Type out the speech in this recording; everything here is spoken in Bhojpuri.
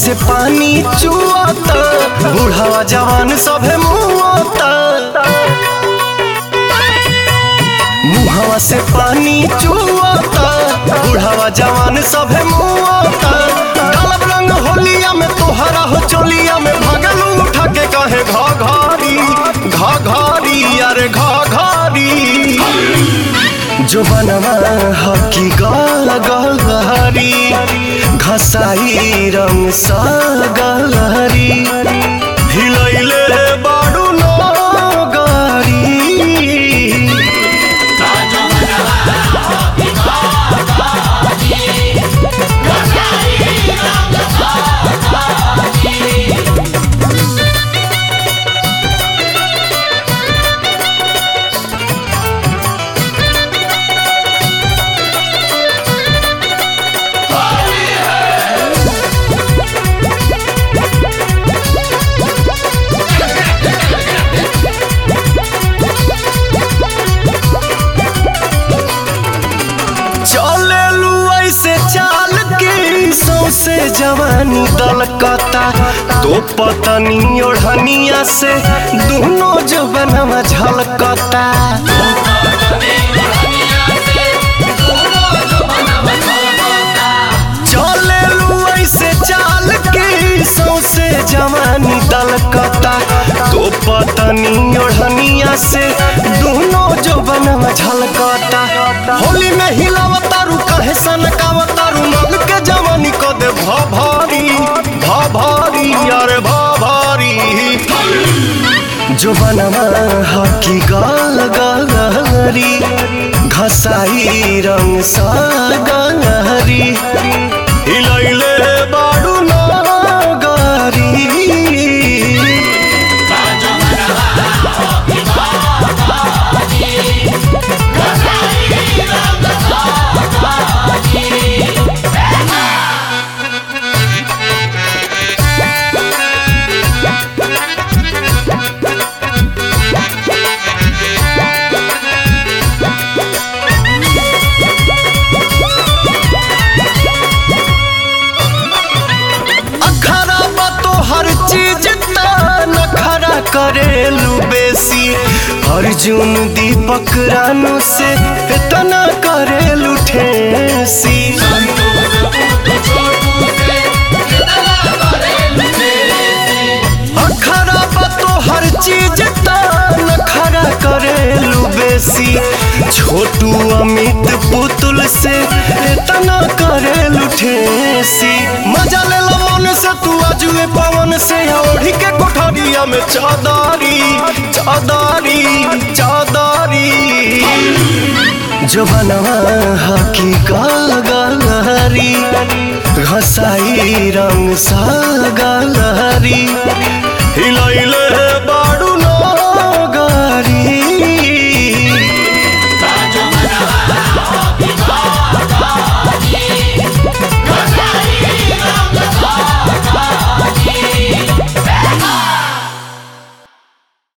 से पानी चुआता बूढ़ावा जवान सभे मुआता मुहावा से पानी चुआता बूढ़ावा जवान सभे मुआता डालब रंग होलिया में तोहरा हो चोलिया में भगलू उठा के कहे घा घारी घा घारी अरे घा घारी जो बनवा हकी गाल गलहरी घसाई रंग सा गलहरी हिलैले बाडू नो गारी चले लू ऐसे चाल के सौसे जवानी दलकता तो पतनी ओढ़निया से दोनों जवनवा झलकता चले लू ऐसे चाल के सौसे जवानी दलकता तो पतनी ओढ़निया से दोनों जवनवा झलकता होली में हिलावतारू कहे सनकावतारू मग के जवानी को दे भा भारी भा भारी अरे भा भारी जो बनवा हकी गाल गलहरी घसाई रंग सा गलहरी हिलैले बाडू ना गारी अखरा बा तो हर चीज ता नखरा करेलू बेसी अर्जुन दीपक रानू से इतना करेलू ठेसी अखरा बा तो हर चीज ता नखरा करेलू बेसी छोटू अमित पुतुल से इतना करेलू ठेसी मजा ले लो मन से तू अजुए पवन से ओढ़ी के कोठरिया में चादारी चादारी चादारी जो बनवा हकी गाल गलहरी घसाई रंग सा गलहरी हिलैले बा